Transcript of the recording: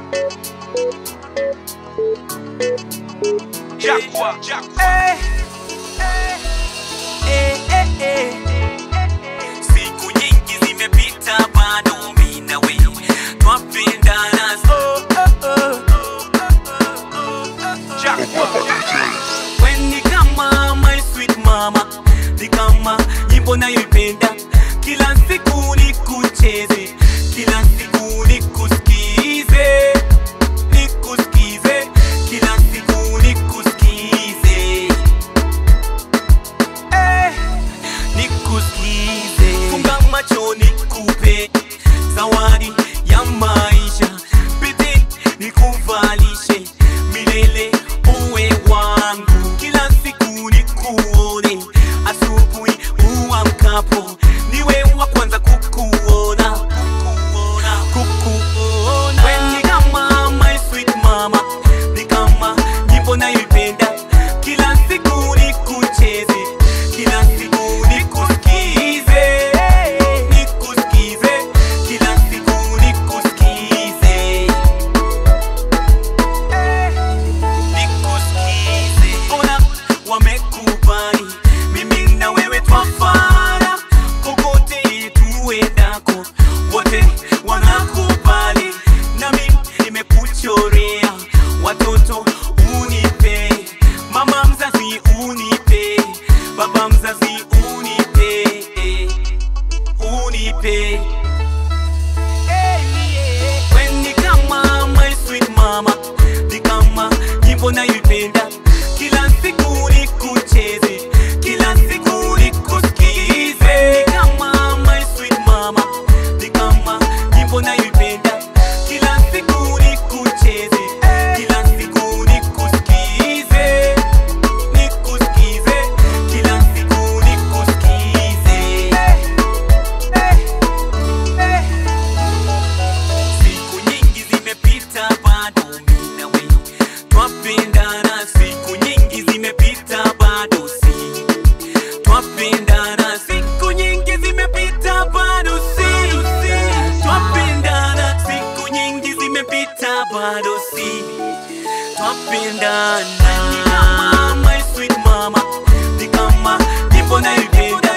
Jaguar, Jaguar. Eh, eh, eh, eh. Siku nyingi zimepita bado mimi na wewe twapendana so oh, oh. Jaguar. When ni kama my sweet mama, ni kama nyimbo nayoipenda kila siku nikucheze, kila siku nikusikize, nikusikize, kila siku nikusikize, eh, nikusikize. Funga macho nikupe zawadi ya maisha, bidii nikuvalishe milele uwe wangu, kila siku nikuone asubuhi uamkapo, niwe wa kwanza kukuona, kukuona, kukuona. Wewe ni kama my sweet mama, ni kama nyimbo nayoipenda kila siku nikucheze, kila siku nikusikize, nikusikize, kila siku nikusikize nikusikize. Ona wamekubali, mimi na wewe twafana, kokote tuendako, wote wanakubali, nami nimekuchorea watoto unipe, mama mzazi unipe, baba mzazi unipe, unipe. When ni kama my sweet mama, ni kama nyimbo nayoipenda kila siku nikucheze, kila siku nikusikize. Ni kama my sweet mama, ni kama nyimbo nayoipenda kila siku nikucheze, kila siku nikusikize, nikusikize, kila siku nikusikize. Siku nyingi zimepita bado mimi na wewe twapendana, siku nyingi zimepita bado si twapendana, siku nyingi zimepita bado si twapendana, siku nyingi zimepita bado si twapendana. Ni kama my sweet mama, ni kama nyimbo nayoipenda